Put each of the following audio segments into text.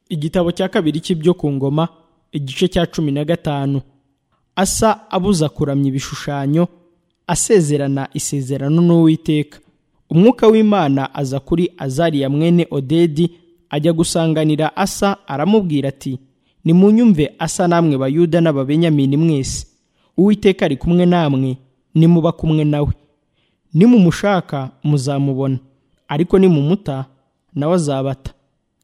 igitabo cya kabiri cy'ibyo ku ngoma igice cya cumi na gatanu asa abuza kuramya ibishushanyo asezerana isezerano n'uwiteka umwuka w'imana aza kuri azariya mwene odedi ajya gusanganira asa aramubwira ati nimunyumve asa namwe bayuda n'ababenyamini mwese uwiteka ari kumwe namwe nimuba kumwe nawe nimumushaka muzamubona ariko nimumuta nawe azabata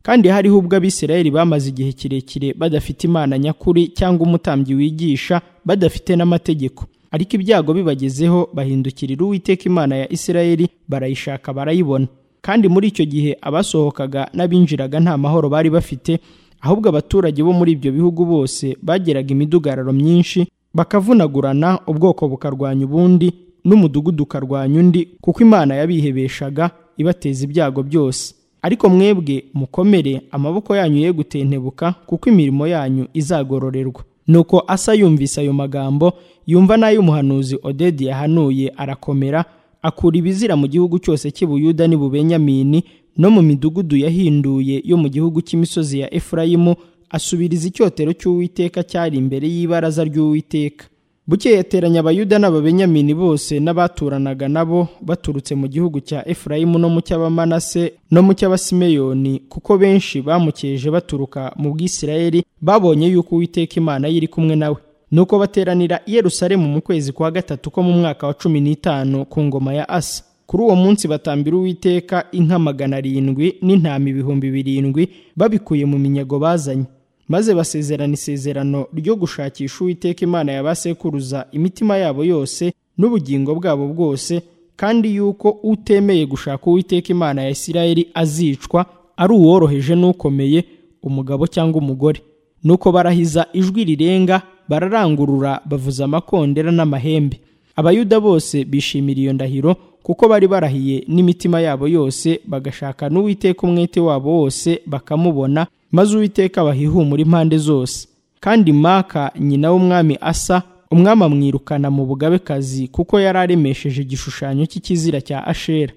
kandi hariho ubwo abisirayeli bamaze igihe kirekire badafite imana nyakuri cyangwa umutambyi wigisha badafite n'amategeko ariko ibyago bibagezeho bahindukirira uwiteka imana ya isirayeli barayishaka barayibona kandi muri icyo gihe abasohokaga n'abinjiraga nta mahoro bari bafite ahubwo abaturage bo muri ibyo bihugu bose bageraga imidugararo myinshi bakavunagurana ubwoko bukarwanya ubundi n'umudugudu ukarwanya undi kuko imana yabihebeshaga ibateza ibyago byose ariko mwebwe mukomere amaboko yanyu ye gutentebuka kuko imirimo yanyu izagororerwa nuko asa yumvise ayo magambo yumva n'ay'umuhanuzi odedi yahanuye arakomera akura ibizira mu gihugu cyose cy'ibuyuda n'ibubenyamini no mu midugudu yahinduye yo mu gihugu cy'imisozi ya efurayimu asubiriza icyotero cy'uwiteka cyari imbere y'ibaraza ry'uwiteka buke yateranya abayuda n'ababenyamini bose n'abaturanaga nabo baturutse mu gihugu cya efurayimu no mu cy'abamanase no mu cy'abasimeyoni kuko benshi bamukeje baturuka mu bwisirayeli babonye yuko uwiteka imana yiri kumwe nawe nuko bateranira i yerusalemu mu kwezi kwa gatatu ko mu mwaka wa cumi n'itanu ku ngoma ya asa kuri uwo munsi batambira uwiteka inka magana arindwi n'intama ibihumbi birindwi babikuye mu minyago bazanye maze basezerana isezerano ryo gushakisha uwiteka imana yabasekuruza imitima yabo yose n'ubugingo bwabo bwose kandi yuko utemeye gushaka uwiteka imana ya isirayeli azicwa ari uworoheje n'ukomeye umugabo cyangwa umugore nuko barahiza ijwi rirenga bararangurura bavuza amakondera n'amahembe abayuda bose bishimira iyo ndahiro kuko bari barahiye n'imitima yabo yose bagashaka n'uwiteka umwete wabo wose bakamubona maze uwiteka bahihumura impande zose kandi maka nyina w'umwami asa umwami amwirukana mu bugabekazi kuko yari aremesheje igishushanyo cy'ikizira cya ashera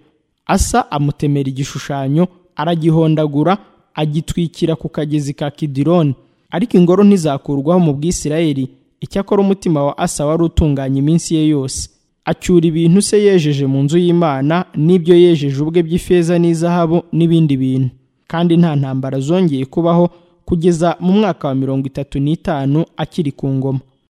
asa amutemera igishushanyo aragihondagura agitwikira ku kagezi ka kidironi ariko ingoro ntizakurwaho mu bwisirayeli icyakora umutima wa asa wari utunganya iminsi ye yose acyura ibintu se yejeje mu nzu y'imana n'ibyo yejeje ubwe by'ifeza n'izahabu n'ibindi bintu kandi nta ntambara zongeye kubaho kugeza mu mwaka wa mirongo itatu n'itanu akiri ku ngoma